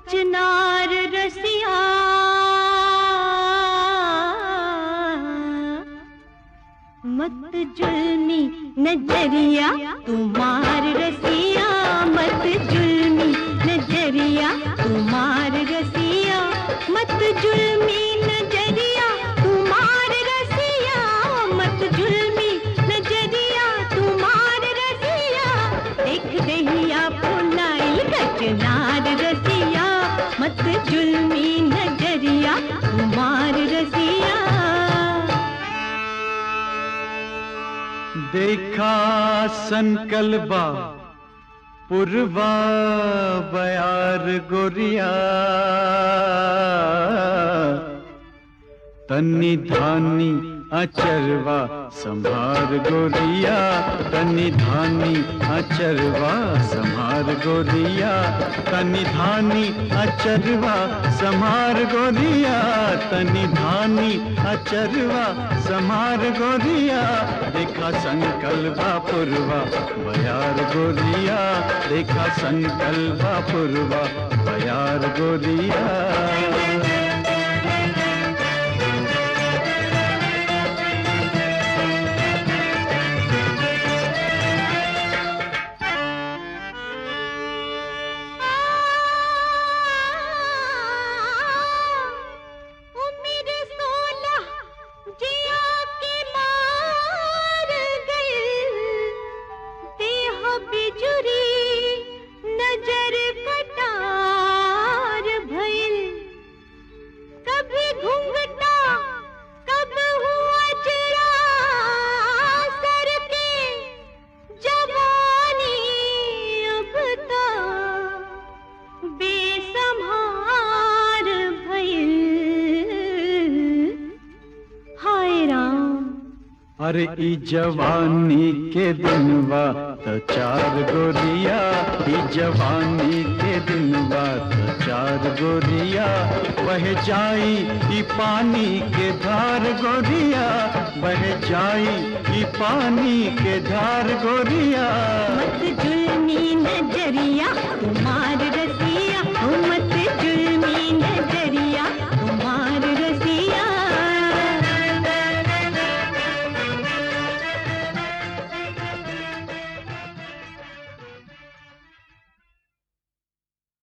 कचनार रसिया मत जुल्मी नजरिया तुम्हार रसिया मत जुल्मी नजरिया तुम्हार रसिया मत जुल्मी नजरिया तुम्हार रसिया मत जुल्मी नजरिया तुम्हार रसिया देख दहिया फुलाइल कचनार रसिया मत जुल्मी नजरिया तुम्हार रसिया देखा संकल्बा पुरवा बयार गोरिया तन्नी धानी अचरवा संभार गोरिया तन्नी धानी अचरवा संभार गोरिया तन्नी धानी अचरवा संभार गोरिया तन्नी धानी अचरवा संभार गोरिया देखा संकल्पा पुरवा बयार गोरिया देखा संकल्पा पुरवा बयार गोरिया उम्र सोलह जिया के मार गई देह बिजुरी नजर कटार भइल कभी घूंघटा कब हुआ जरा सर के जवानी अब तो बेसम्हार भइल हाय राम अरे ई जवानी के दिनवा त चार गोरिया ई जवानी के दिनवा त चार गोरिया बह जाई ई पानी के धार गोरिया बह जाई ई पानी के धार गोरिया मत जुल्मी नजरिया तुम्हार